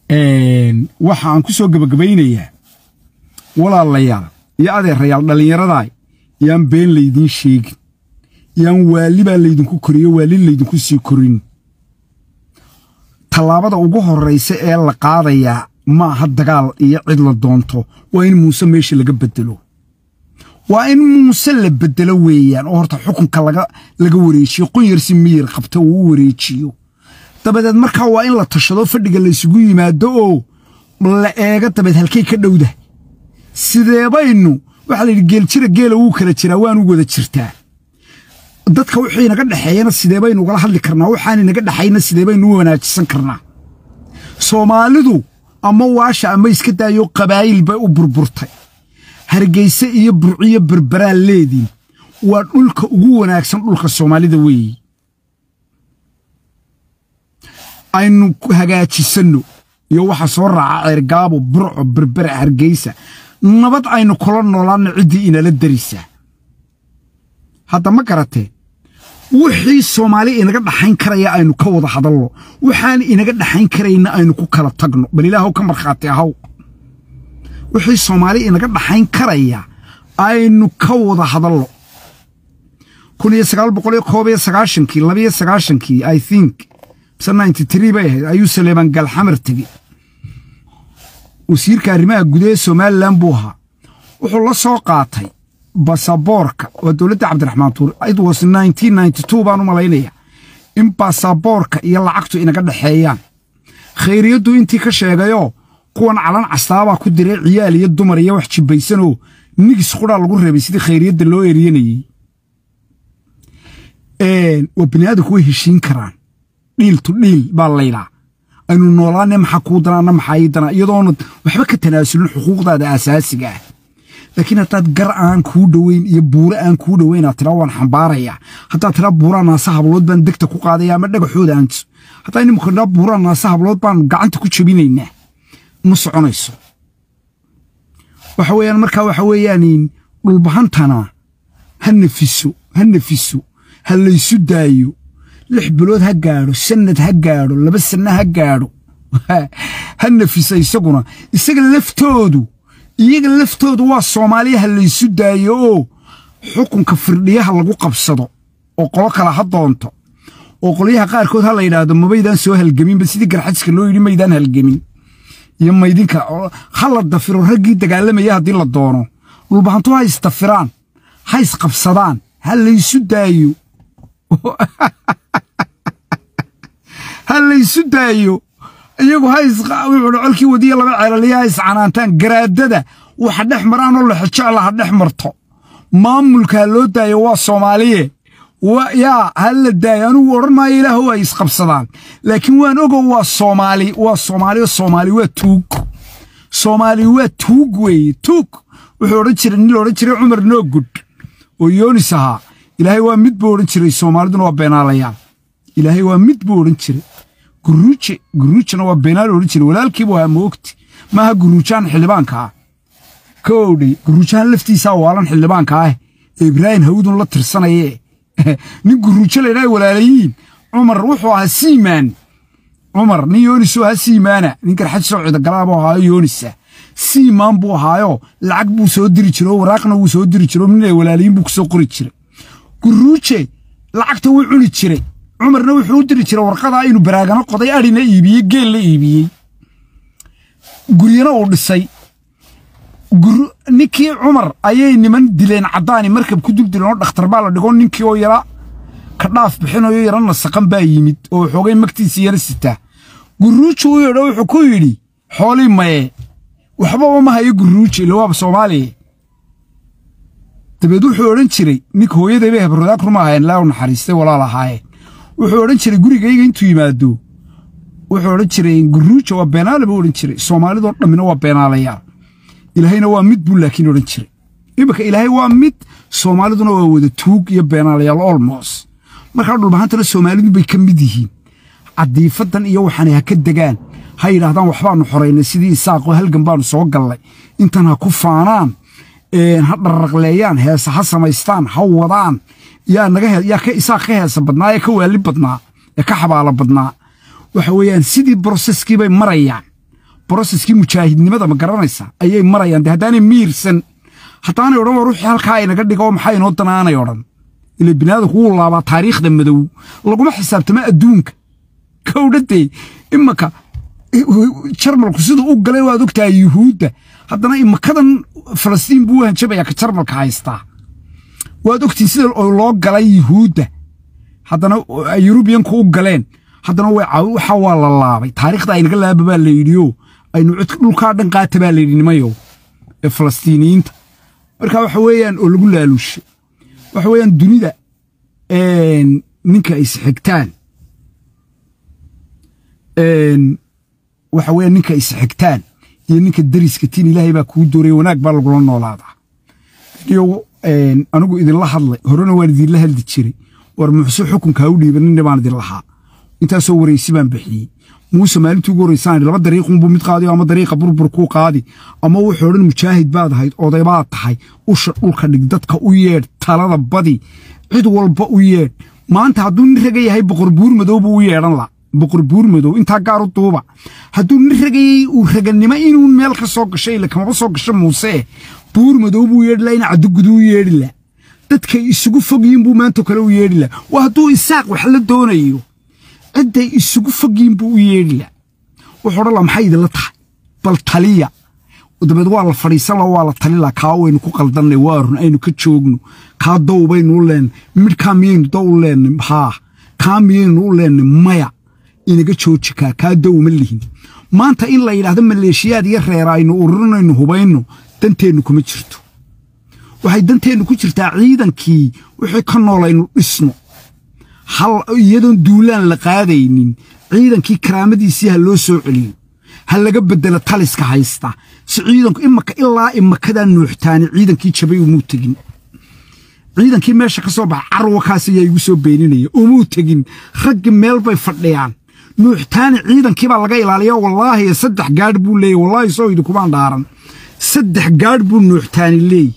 waxa aan ku soo gebagabaynayaa walaalayaal iyo adeerayaal dhallinyaradaa yaan been laydiin sheegin yaan waali baa laydinku koriyo waali laydinku sii korin tallaabada ugu horraysa ee la qaadayaa ma aha dagaal iyo cid la doonto waa in muuse meesha laga beddelo waa in muuse la beddelo weeyaan oo horta xukunka laga wareejiyo qunyarsi miyir qabta uu u wareejiyo dabadeed markaa waa in la tashado fadhiga laysugu yimaado oo la eega dabeed halkay ka dhowdahay sideebaynu waxaa la yidhi geeljira geela wuu kala jiraa waanu wada jirtaa dadka wixii inaga dhexeeyana sidee baynu ugala hadli karnaa waxaan inaga dhexayna sidee baynu u wanaajisan karnaa soomaalidu ama waasha ama iska daayo qabaa'il bay u burburtay hargeyse iyo burciyo berberaan leediin waa dhulka ugu wanaagsan dhulka soomaalida weeyi aynu hagaajisanno iyo waxa soo raaca ceergaabo burco berbera hargeysa nabad aynu kula noolaanno ciddii inala darisaa hadda ma garatee wixii soomaali inaga dhaxayn karaya aynu ka wada hadalno waxaan inaga dhaxayn karayna aynu ku kala tagno bal ilaahow ka markhaati ahaw wixii soomaali inaga dhaxayn karaya aynu ka wada hadalno kun iyo sagaal boqol iyo koob iyo sagaashankii labiyo sagaashankii i think mise ninety tree bay ahayd ayuu saleeban galxamar tegey wasiirka arrimaha gudaha somalilan buu ahaa wuxuu la soo qaatay basaboorka waa dowladda cabdiraxmaan tuur it was nineteen ninety two baan u malaynaya in basaboorka iyo lacagtu inaga dhexeeyaan khayriyaddu intii ka sheegayoo kuwan calan castaabaa ku diray ciyaal iyo dumar iyo wax jibbaysanoo nigis qudhaa lagu reebay sidii khayriyadda loo eryanayey waa biniaadanku way heshiin karaan dhiil tu dhiil baa laydhaa aynu noolaane maxaa kuu danaana maxaa ii danaa iyadoona waxba ka tanaasulin xuquuqdaada asaasiga ah laakiin haddaad gar aan kuu dhoweyn iyo buure aan kuu dhoweyn aad tiraa waan xambaarayaa haddaad tiraa buuraa naasa hablood baan degta ku qaadaya ama dhagaxooda aanto haddaa inimka tiraa buuraa naasa hablood baan gacanta ku jabinaynaa ma soconayso waxa weeyaan markaa waxa weeyaan dhulbahantana ha nafiso ha nafiso ha laysu daayo lix bilood ha gaadho sanad ha gaadho laba sanno ha gaadho ha nafisa isaguna isaga laftoodu iyaga laftoodu waa soomaaliya ha laysu daayo oo xukunka firdhiyaha lagu qabsado oo qolo kale ha doonto oo qolyaha qaarkood ha la yidhaahdo mabaydaan soo halgeminba sidii garxajiska loo yidhi maydaan halgemin iyo maydinka ha la dafiro raggii dagaalamaya haddii la doono dhulbahantu ha isdafiraan ha isqabsadaan ha laysu daayo ha laysu daayo iyagu wuxuu colkii wadiya laba ceelaliya ha iscanaantaan garaadada waxa dhex maraanoo lexojecla ha dhex marto maamulka ha loo daayo waa soomaaliye yaa ha la daayo anugu odhan maayo ilaahu ay isqabsadaan laakiin waan ogow waa soomaali waa soomaali soomaali waa tuug soomaali waa tuug weeye tuug wuxuu odhan jiray nin la odhan jiray cumar noogud oo yoonis ahaa ilaahay waa mid buu odhan jiray soomaaliduna waa beenaalayaal ilaahay waa mid buu odhan jiray guruuje guruujana waa beenaal odhan jiray walaalkiibu ahaa moogti maaha guruujaan xildhibaanka ah ka owdhay guruujahan laftiisaa waalan xildhibaanka ah ee ibraahim hawdun la tirsanayee nin guruujo laydhaha walaalayiin cumar wuxuu ahaa siimaan cumar nin yoonisoo ahaa siimaana nin garxaj soo cidogalaabuu ahaayo yoonisa siimaan buu ahaayo lacag buu soo diri jiro oo waraaqna wuu soo diri jiro nin ay walaalayiin buu kusoo qori jiray guruuje lacagta wuu cuni jiray cumarna wuxuu u diri jiray warqadaa inuu baraagano qoday adhina iibiyey geel la iibiyey guryana uu dhisay ninkii cumar ayay niman dileen caddaani markab ku dul dileen oo dhakhtar baa la dhigo ninkii oo yara ka dhaaf bixinayo yara nasaqan baa yimid oo xoogay magtiisii yara sitaa guruuji u yadho wuxuu ku yidhi xoolii maye waxbaba ma hayo guruuji ila waaba soomaaliya dabeed wuxuu odhan jiray ninka hooyaday bay habradaag ruma ahaayeen laa u naxariistay walaal ahaayeen wuxuu odhan jiray gurigayga intuu yimaado wuxuu odhan jiray guruuja waa beenaale buu odhan jiray soomaalidoo dhammina waa beenaalayaal ilaahayna waa mid buu laakiin odhan jiray iminka ilaahay waa mid soomaaliduna waa wada tuug iyo beenaalayaal olmos markaa dhulbahantana soomaalidu bay ka mid yihiin cadiifadan iyo waxaanay ha ka degaan ha yidhaahdaan waxbaanu xoraynay sidii isaaqoo halgan baanu soo gallay intan ha ku faanaan ha dharraqleeyaan heesa ha samaystaan ha wadaan yaa naga yaa ka isaaq ka heesa badnaa ee ka waali badnaa ee ka xabaalo badnaa waxa weeyaan sidii broseskii bay marayaan broseskii mujaahidnimada ma garanaysa ayay marayaan de haddaanay miirsan haddaanay odhan war ruuxii halkaa inaga dhigo oo maxaa inoo danaanay odhan ila biniaadanku wuu laabaa taariikhda madow laguma xisaabtama adduunka kowdhadee imanka jarmalku siduu u galay waad ogtahay yuhuudda haddana imakadan falastiin buu u hanjabayaa ka jarmalka haystaa waad ogtihin sida loo galay yuhuudda haddana yurubiyanku u galeen haddana waxa waa la laabay taariikhda aynaga laaba baa la yidhiyo aynu dhulkaa dhan qaata baa layidhi nimayow ee falastiiniyiinta marka waxa weeyaan oo lagu laaluushay waxa weeyaan dunida ninka isxigtaan waxa weeyaan ninka isxigtaan iyo ninka dariska tiin ilaahay baa kuu dooraya wanaag baa lagula noolaadaa iyo anigu idinla hadlay horena waan idinla hadli jiray war muxse xukunka ha u dhiibaninna baan idin lahaa intaasoo waraysi baan bixiyey muuse maalintii ugu horraysaan laba dariiqunbuu mid qaadi ama dariiqa burbur kuu qaadi ama wuxuu odhan mujaahid baad ahayd oday baad tahay usha dhulka dhig dadka u yeedh talada badi cid walba u yeedh maanta hadduu nin raga yahay boqor buur madow buu u yeedhan la boqor buur madow intaa gaar u duuba hadduu nin ragayey uu raganimo inuu meel ka soo gasho ila kamaba soo gasho muuse buur madow buu yeedhi la in caddugudu u yeedhi la dadkay isugu fogyiin buu maanta kale u yeedhi la waa hadduu isaaq wax la doonayo cidday isugu fogyiin buu u yeedhi la wuxuu odhan la maxay idinla tahay bal taliya dabeed waa la fadhiisan la waa la talila kaa waynu ku qaldannay waa run aynu ka joogno kaa dow baynu u leennay midhkaa miyaynu dow u leennay haa kaa miyaynu u leennay maya inaga jooji kaa kaa dow ma lihin maanta in la yidhaahdo maleeshiyaad iyo reera aynu ururinaynu hubayno danteennu kuma jirto waxay danteennu ku jirtaa ciidankii wixii ka nool aynu dhisno hal iyadoon duulaan la qaadaynin ciidankii karaamadiisii ha loo soo celiyo ha laga beddelo taliska haysta si ciidanku imaka ilaa imakadaa nuuxtaani ciidankii jabay umuu tegin ciidankii meesha ka soo baxa carwakaas ayaa igu soo beeninaya umuu tegin raggi meel bay fadhiyaan nuuxtaani ciidankii baa laga ilaaliya wallaahi saddex gaadh buu leeyay wallaahi soo idinkumaan dhaaran saddex gaadh buu nuuxtaani leey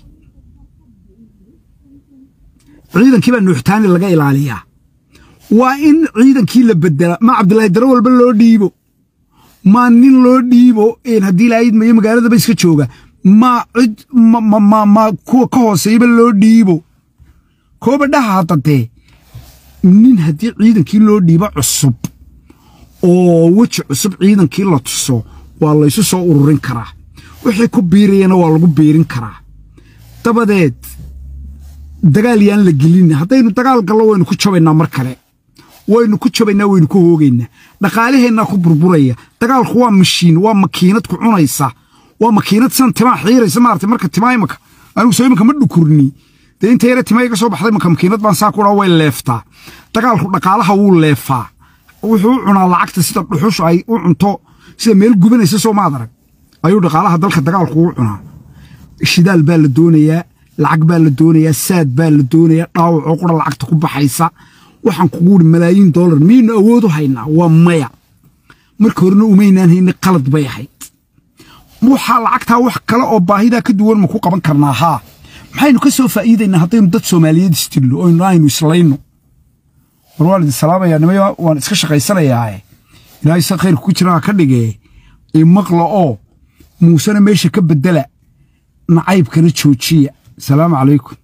ciidankii baa nuuxtaani laga ilaaliyaa waa in ciidankii la bedela ma cabdilaahi daro walba loo dhiibo ma nin loo dhiibo haddii laayidmayo magaaladaba iska jooga ma cid ma kuwa ka hooseeyaba loo dhiibo kooba dhaha haddadee nin haddii ciidankii loo dhiibo cusub oo weji cusub ciidankii la tuso waa laysu soo ururin karaa wixii ku biirayana waa lagu biirin karaa dabadeed dagaal yaan la gelina haddaynu dagaal gallo waynu ku jabaynaa mar kale waynu ku jabaynaa waynu ku hoogaynaa dhaqaalaheennaa ku burburaya dagaalku waa mashiin waa makiinad ku cunaysa waa makiinad san timaa xiiraysa maarata marka timaa imaka anigu soo imanka ma dhukurni dee inta yare timaa iga soo baxday maka makiinad baan saa ku dhaa way leeftaa dagaalku dhaqaalaha wuu leefaa wuxuu u cunaa lacagta sida dhuxushu ay u cunto sida meel gubanaysa soo maad arag ayuu dhaqaalaha dalka dagaalku u cunaa shidaal baa la doonayaa lacag baa la doonayaa saad baa la doonayaa dhaawacoo qura lacagta ku baxaysa waxaan kugu uri malaayiin dollar miyaynu awood u haynaa waa maya marka horena umaynaan hayna qalad bay ahayd waxaa lacagtaa wax kale oo baahidaa ka duwan ma ku qaban karnaa haa maxaynu ka soo faa'iidaynaa haddaynu dad soomaaliyeed isdillo oynu aynu islayno war waan idin salaamayaa nimaya waan iska shaqaysanayaae ilaahay sa khayrka ku jira ha ka dhigee imaqla oo muusena meesha ka beddela nacaybkana joojiya asalaamu calaykum